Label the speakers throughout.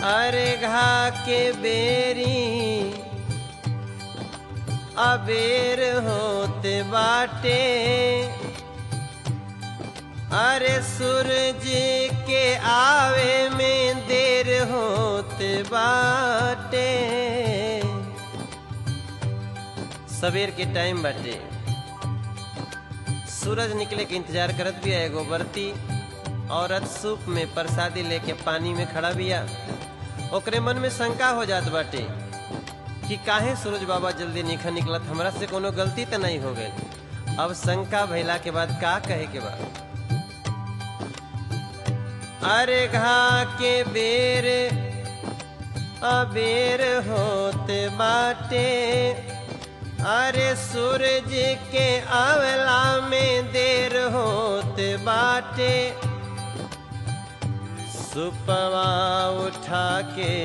Speaker 1: अरे घा के बेरी अबेर होते बाटे अरे सूरज के आवे में देर होते बाटे सवेर के टाइम बाटे सूरज निकले के इंतजार करत बिया एगो बरती औरत सूप में प्रसादी लेके पानी में खड़ा बिया ओकरे मन में शंका हो जात बाटे कि काहे सूरज बाबा जल्दी निखा निकलत हमरा से कोनो गलती तो नहीं हो गई अब शंका भइला के बाद का कहे के बाद अरे घा के बेर अबेर होते बाटे अरे सूरज के अवला में देर होते बाटे सुपवा उठा के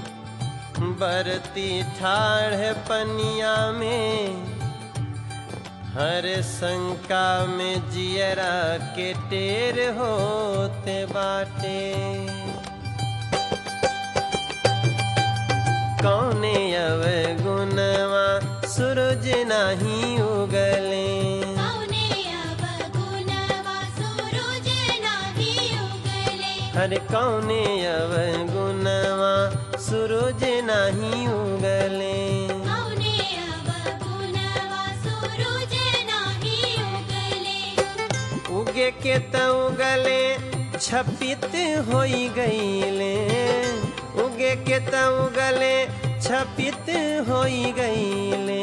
Speaker 1: बरती ठाढ़ पनिया में हर शंका में जियरा के टेर होते बाटे कौने अवगुणवा सूरज नहीं उगले
Speaker 2: कौने अवगुणवा सूरज नाही उगले
Speaker 1: हर कौने अवगुणवा सूरज नहीं उगले
Speaker 2: कौने अवगुणवा सूरज नाही उगले
Speaker 1: उगे के त उगले छपित होई गईले उगे के त उगले छपित होई गईले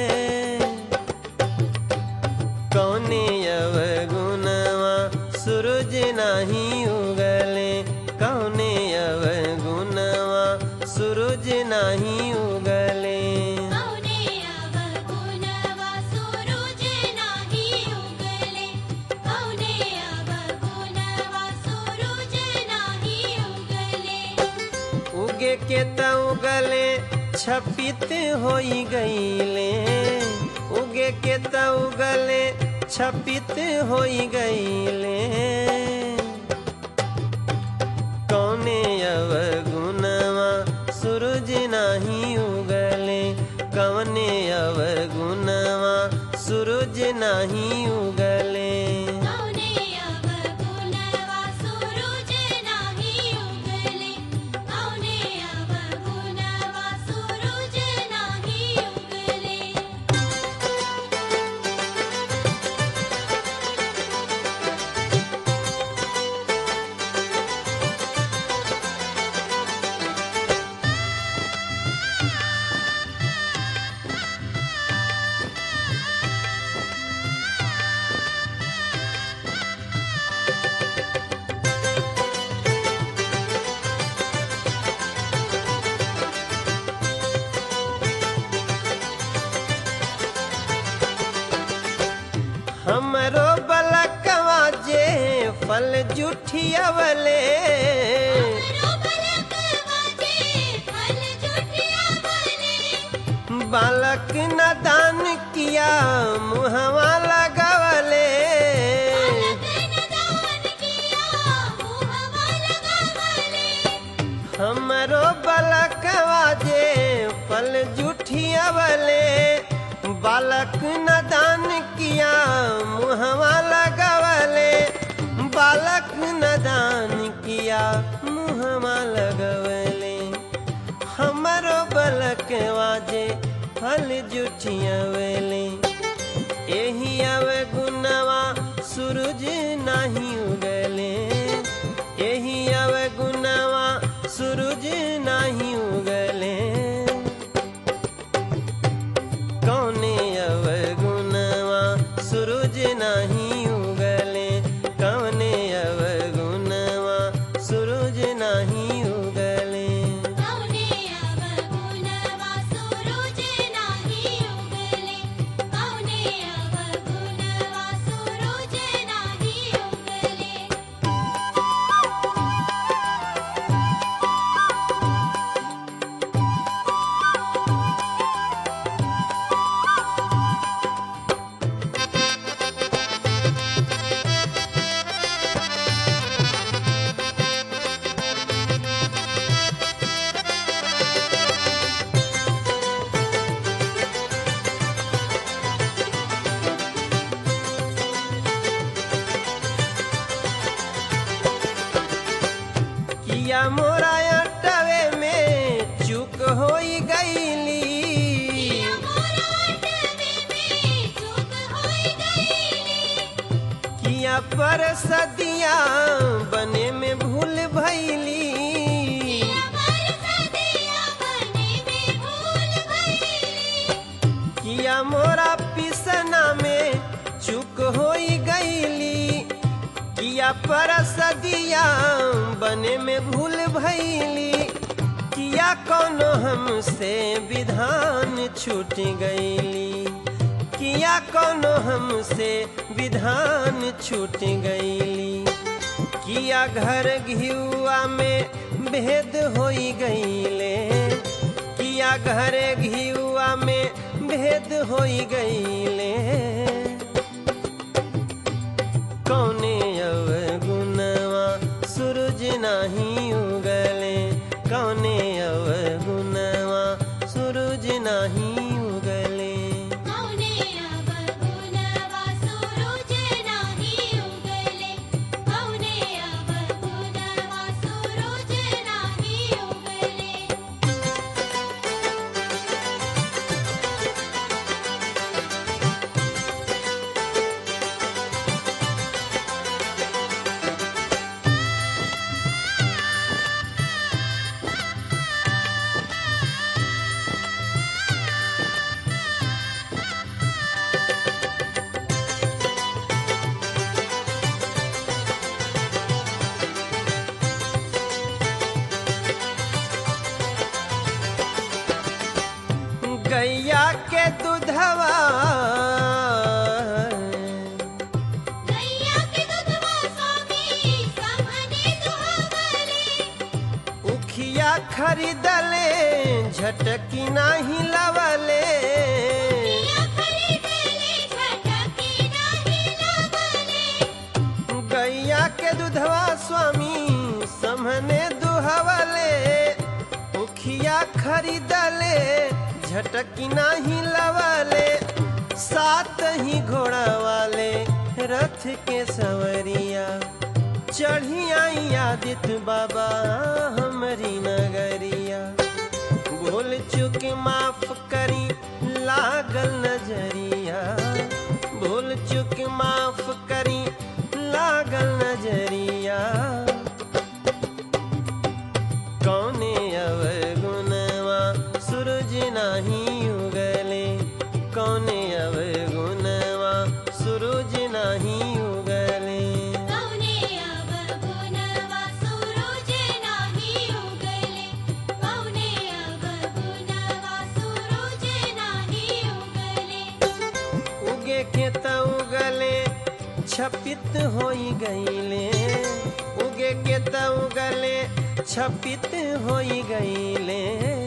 Speaker 1: कौने अवगुणवा सूरज नहीं उगले कौने अवगुणवा सूरज नहीं उगले
Speaker 2: कौने अवगुणवा सूरज नाही उगले कौने अवगुणवा सूरज नाही उगले
Speaker 1: उगे के त उगले छपित होई गईले उगे के त उगले छपित होई गईले कौने अवगुणवा सूरज नहीं उगले कौने अवगुणवा सूरज नहीं उगले
Speaker 2: कौने अवगुणवा सूरज नाही उगले कौने अवगुणवा सूरज नाही उगले
Speaker 1: हमरो बलकवा जे फल जुठियवले
Speaker 2: रो बलक वाजे फल जुटिया बने
Speaker 1: बालक न दान किया मुहवा लगवले
Speaker 2: लगन दान किया मुहवा लगावले
Speaker 1: हमरो बलकवा जे फल जुठियवले बालक न दान किया मुहवा लगवले बालक न दान किया मुहवा लगवले हमरो बलकवा जे फल जुठियवले एही अवे गुनवा सूरज नहीं उगले एही अवे गुनवा सूरज नहीं उगले कौने अवे गुनवा सूरज नहीं उगले कौने अवे गुनवा सूरज नहीं उगले
Speaker 2: कौने अवगुणवा सूरज नाही उगले कौने अवगुणवा सूरज नाही उगले
Speaker 1: किया मोरा अटवे में चूक होई गईली
Speaker 2: किया मोरा अटवे में चूक होई गईली
Speaker 1: किया पर सदिया बने में भूल भैली
Speaker 2: किया पर सदिया बने में भूल गईली
Speaker 1: किया मोरा पिसना में चूक होई गईली किया पर सदिया बने में भूल भैली किया कोनो हमसे विधान छूट गईली किया कोनो हमसे विधान छूट गईली किया घर घियुआ में भेद होई गईले किया घर घियुआ में भेद होई गईले कौने अवगुणवा सूरज नाही उगले कौने अवगुणवा सूरज नाही उगले
Speaker 2: कौने अब गुणवा सूरज नाही उगले कौने अब गुणवा सूरज नाही उगले
Speaker 1: गैया के दूधवा
Speaker 2: गैया के दूधवा स्वामी सामने दुहवले
Speaker 1: उखिया खरीदले झटकी नाही लवले
Speaker 2: किया खरीदले झटकी नाही लवले
Speaker 1: गैया के दूधवा स्वामी समने दुहवले उखिया खरीदले झटकी नाही लवले सात ही घोड़ा वाले रथ के सवरिया चढ़ी आई आदित्य बाबा हमारी नगरिया भूल चुक माफ करी लागल नजरिया भूल चुक माफ करी लागल नजरिया कौने अवगुणवा सूरज नाही उगले कौने अवगुणवा सूरज नाही उगले
Speaker 2: कौने अब गुणवा सूरज नाही उगले कौने अब गुणवा सूरज नाही उगले
Speaker 1: उगे के त उगले छपित होई गईले उगे के त उगले छपित होई गईले